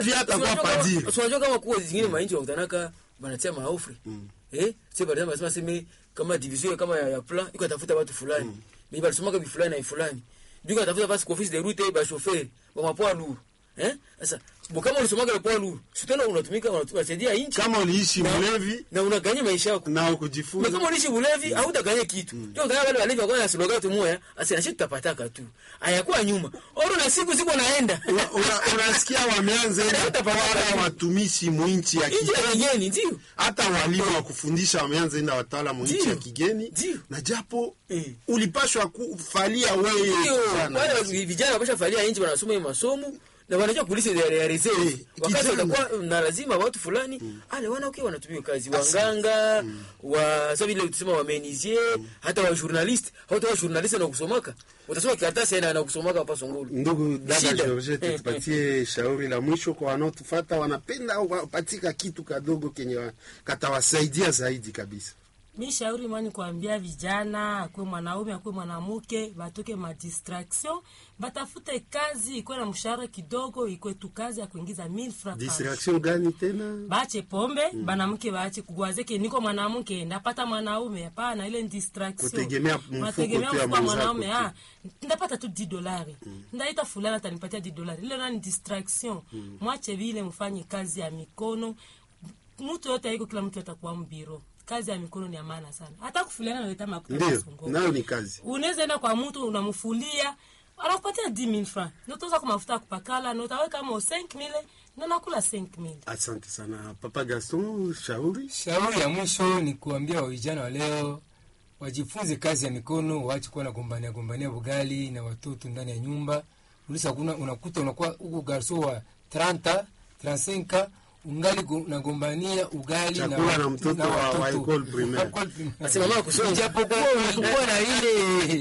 hivi hata kwa padiri unajua kama kuwa zingine mainchi wakutanaka banatia maofri eh sio baadaye wanasema sema kama division kama ya, ya plan iko atafuta watu fulani ni balisomaka bifulani na fulani biko atafuta basi kwa office de route ba chauffeur ba mapoa lourd eh sasa bo kama ulisomaka le poa lourd sitana unatumika unasaidia inchi kama uliishi na- mlevi na unaganya maisha yako na na ukujifunza kama ulishi bulevi hautaganya kitu ndio mm. wale walevi wako na slogan tu moya asina shit tapataka tu hayakuwa nyuma oro na siku siku naenda Una- una- unasikia wameanza enda Hata pamoja. kutawala watumishi mwinchi ya nje ya kigeni kigeni ndio hata walimu wa kufundisha wameanza enda watala mwinchi Ndio. ya kigeni Ndio. na japo Eh. ulipashwa kufalia wewe Ndio, sana. wale vijana wapasha falia nchi wanasoma hiyo masomo na wanajua kulisi ya ya reserve Eh, wakati kijana. watakuwa na lazima watu fulani ale wana okay wanatumia kazi wanganga wa sasa vile tusema wa menisier hata wa journalist hata wa journalist na kusomaka utasoma karatasi na na kusomaka hapa Songolo ndugu dada Shida. Georgette, tupatie shauri la mwisho kwa wanaotufata wanapenda wapatika kitu kadogo kenye wa- katawasaidia zaidi kabisa mi shauri mwani kuambia vijana akuwe mwanaume akuwe mwanamke batoke madistraction batafute kazi ikuwe na mshahara kidogo ikuwe tu kazi ya kuingiza 1000 francs par distraction gani tena bache pombe mm. banamke bache kugwazeke niko mwanamke ndapata mwanaume hapana ile ni distraction Kutegemea mfuko Unategemea tu ya mfuko wa mwenzako mwanaume tu. ah ndapata tu 10 dolari ndaita fulani atanipatia 10 dolari ile nani distraction mwache vile mfanye kazi ya mikono mtu yote haiko kila mtu atakuwa mbiro kazi ya mikono ni ya maana sana hata kufuliana naleta makuta ndio masongo nayo ni kazi unaweza enda kwa mtu unamfulia anakupatia 10000 francs notauza kwa mafuta ya kupakala notaweka mo 5000 na nakula 5000 asante sana papa gaston shauri Shauri ya mwisho ni kuambia wa vijana wa leo wajifunze kazi ya mikono, waache kuwa nagombania gombania bugali na watoto ndani ya nyumba. Ulisa kuna unakuta unakuwa huko garso wa 30 35 ungali go- unagombania ugali Chakula na mtoto wa- wa watoto. école primaire. Wa école primaire. Basi mama kusoma. Japokuwa unakuwa na ile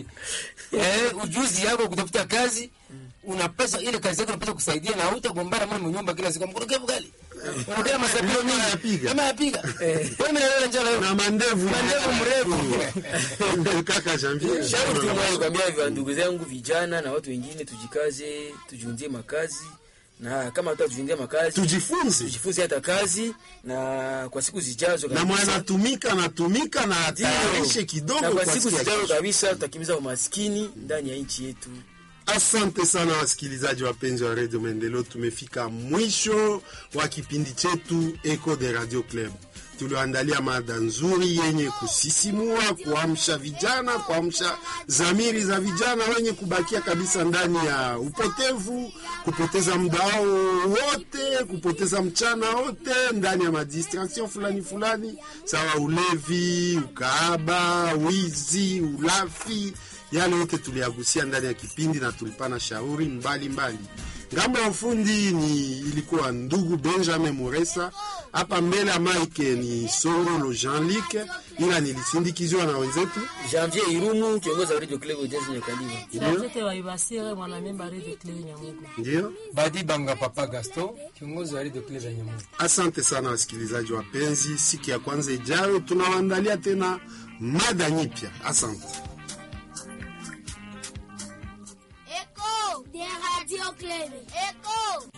eh, ujuzi yako kutafuta kazi unapesa ile kazi yako unapesa kusaidia na hutagombana mwana mnyumba kila siku mkuruke bugali unakula masapio Kama mingi yapiga. kama yapiga kwa mimi nalala njala leo na mandevu Mandevu mrefu. kaka janvier shauri tu mwana kuambia vya ndugu zangu vijana na watu wengine tujikaze tujiunzie makazi na kama tutatujiunzia makazi tujifunze tujifunze hata kazi na kwa siku zijazo na kabisa. mwanatumika natumika na Ndio. atayarishe kidogo na kwa kwa siku siku ya zijazo kesho. kabisa tutakimiza umaskini ndani ya nchi yetu Asante sana wasikilizaji wapenzi wa Radio Maendeleo, tumefika mwisho wa kipindi chetu Echo de Radio Club. Tulioandalia mada nzuri yenye kusisimua, kuamsha vijana, kuamsha zamiri za vijana wenye kubakia kabisa ndani ya upotevu, kupoteza muda wao wote, kupoteza mchana wote ndani ya madistraction fulani fulani, sawa ulevi, ukaaba, wizi, ulafi yale yote tuliyagusia ndani ya kipindi na tulipana shauri mbalimbali mbali. Ngambo ya ufundi ni ilikuwa ndugu Benjamin Muresa, hapa mbele ya mike ni Songolo Jean-Luc, ila nilisindikiziwa na wenzetu Janvier Irumu kiongozi wa Radio Club Jazz Nyakaliba Charlotte Waibasire mwanamemba Radio Clear Nyamugo. ndio. Badi Banga Papa Gaston, kiongozi wa Radio Clear ya Nyamugo. Asante sana wasikilizaji wapenzi, siku ya kwanza ijayo tunawaandalia tena mada nyipya. Asante. Echo des radios Cleve. Echo